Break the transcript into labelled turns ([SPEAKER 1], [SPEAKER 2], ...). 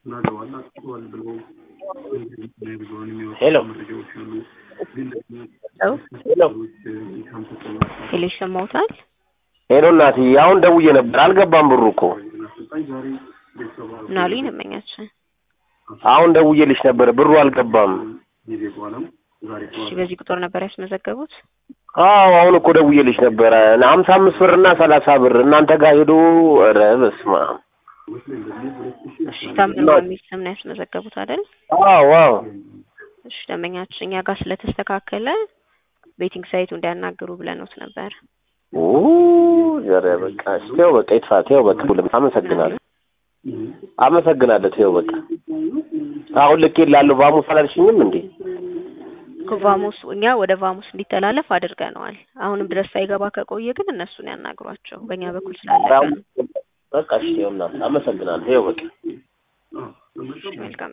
[SPEAKER 1] ሄሎ ሄሎ
[SPEAKER 2] ሄሎ ይሰማዎታል?
[SPEAKER 1] ሄሎ እናቴ አሁን ደውዬ ነበር አልገባም ብሩ እኮ
[SPEAKER 2] ምን አሉኝ ደንበኛችን?
[SPEAKER 1] አሁን ደውዬልሽ ነበር ብሩ አልገባም
[SPEAKER 2] እሺ በዚህ ቁጥር ነበር ያስመዘገቡት?
[SPEAKER 1] አዎ አሁን እኮ ደውዬልሽ ነበረ ሀምሳ አምስት ብር እና ሰላሳ ብር እናንተ ጋር ሄዶ ኧረ በስመ አብ
[SPEAKER 2] እሺ ታምሩ የሚል ስም ነው ያስመዘገቡት አይደል?
[SPEAKER 1] አዎ አዎ
[SPEAKER 2] እሺ ደንበኛችን እኛ ጋር ስለተስተካከለ ቤቲንግ ሳይቱ እንዲያናግሩ ብለንዎት ነበር።
[SPEAKER 1] ኦ ኧረ በቃ እሺ ተይው በቃ ይጥፋ ተይው በቃ ሁሉም አመሰግናለሁ አመሰግናለሁ ተይው በቃ አሁን ልኬልሃለሁ ቫሙስ አላልሽኝም እንዴ
[SPEAKER 2] ቫሙስ እኛ ወደ ቫሙስ እንዲተላለፍ አድርገነዋል። አሁንም ድረስ ሳይገባ ከቆየ ግን እነሱን ያናግሯቸው በእኛ በኩል ስላለቀ ነው።
[SPEAKER 1] በቃ እሺ ተይው እናት አመሰግናለሁ ተይው በቃ
[SPEAKER 2] መልካም